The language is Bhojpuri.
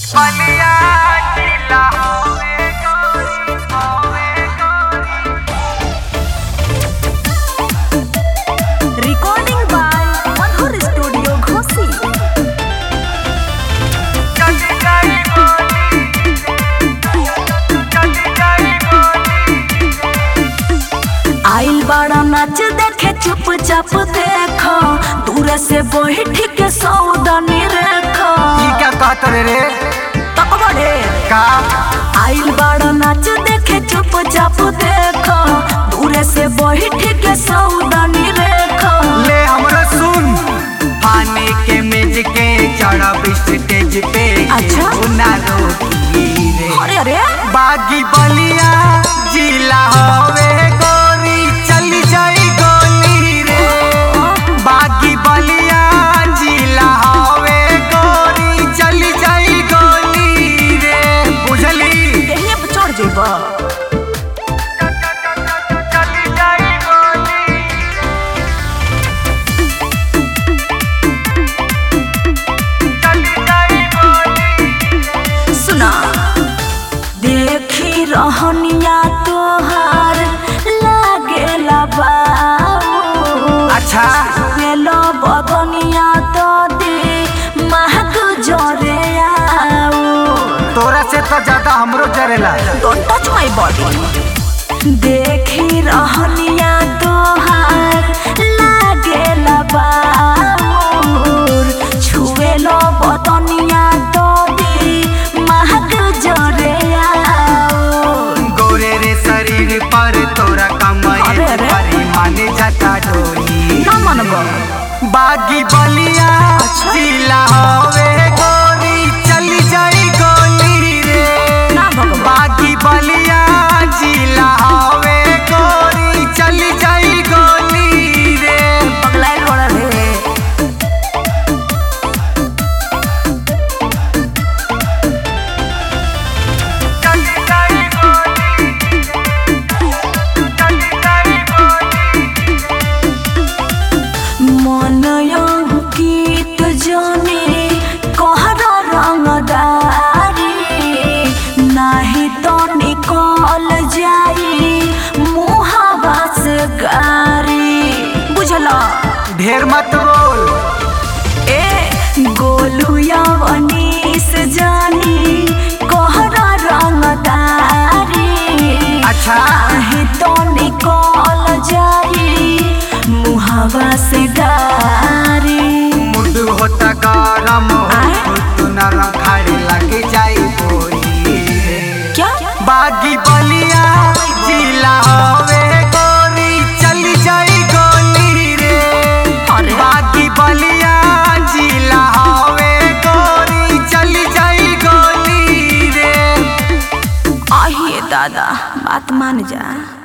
बलिया जिला होवे गोरी होवे गोरी recording by Manhur Studio Ghosi. चली जाई बोली चली जाई बोली आइल बड़ा नाच देखे चुपचाप देखो दूर से बैठ के सौदानी रेखो ई क्या कहत रे रे तक बड़े का आइल बड़ा नाच देखे चुपचाप देखो दूर से बैठ के सौदानी रेखो ले हमरो सुन पानी के मेज के चढ़ब स्टेज पे अच्छा। ना रोकी रे अरे अरे बागी बलिया जिला होवे गोरी चली जाई गोली रे बागी बलिया जिला होवे गोरी चली जाई गोली रे बुझली देहिए पे चढ़ जेबा चली जाई गोली चली जाई गोली सुना देखी रहनिया तोहार लागेला बाबू अच्छा गेलो बदनिया तो दे महक जरे आओ तोरा से तो ज्यादा हमरो जरेला डोंट टच माय बॉडी देखी रहनिया तोहार लागेला बाबूर छुएलो बदनिया तो दे महक जरे आओ गोरे रे शरीर पर तोरा कमर अरे, अरे। परी माने जाता डोली ना मनबो बागी बलिया अच्छा। जिला होवे गोरी चली जाई गोली रे ना भगवान बागी बलिया जिला होवे गोरी चली जाई गोली रे पगलाइल बड़ा रे चली जाई गोली चली जाई गोली मन गीत जाने कहर रंगदारी नाही तो निकल जाई मुहावा से गारी बुझला ढेर मत बोल ए गोलू यवनीस जानी कहर रंगदारी अच्छा नाही तो निकल जाई मुहावा से गारी मुड होता गरम आय? तू नरम खाड़े लग जाई बोली क्या बागी बलिया जिला होवे गोरी चली जाई गोली रे अरे। बागी बलिया जिला होवे गोरी चली जाई गोली रे आइए दादा बात मान जा